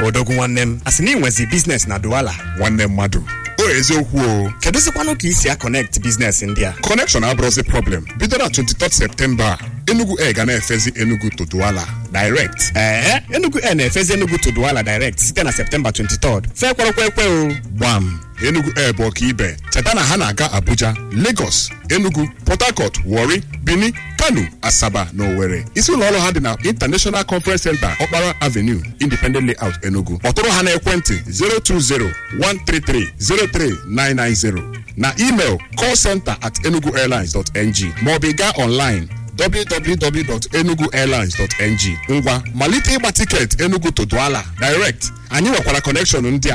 odogwu nwanne m asị na ị nwezi biznes na Douala nwanne mmadụ o eziokwu o kedụzikwanụ ka isi a connect biznes ndị a connection abụrụzi problem bido na 23 septemba enugu air ga na-efezi enugu to Douala direct ee Enugu Air na-efezi Enugu to Douala direct site na Septemba 23 fekwarụkwa ekwe o gbam enugu air bụ ọkaibe cheta na ha na-aga abuja lagos enugu port harcourt warri benin kano asaba na owerri isi ụlọ ọrụ ha dị na international conference center okpara avenue independent layout enugu kpọtụrụ ha na ekwentị 020-133-03990 na email callcenter at enuguairlines.ng maọbụ ị gaa online www.enuguairlines.ng ngwa malite ịgba tiketi enugu to Douala direct anyị nwekwara kọnekshọn ndị a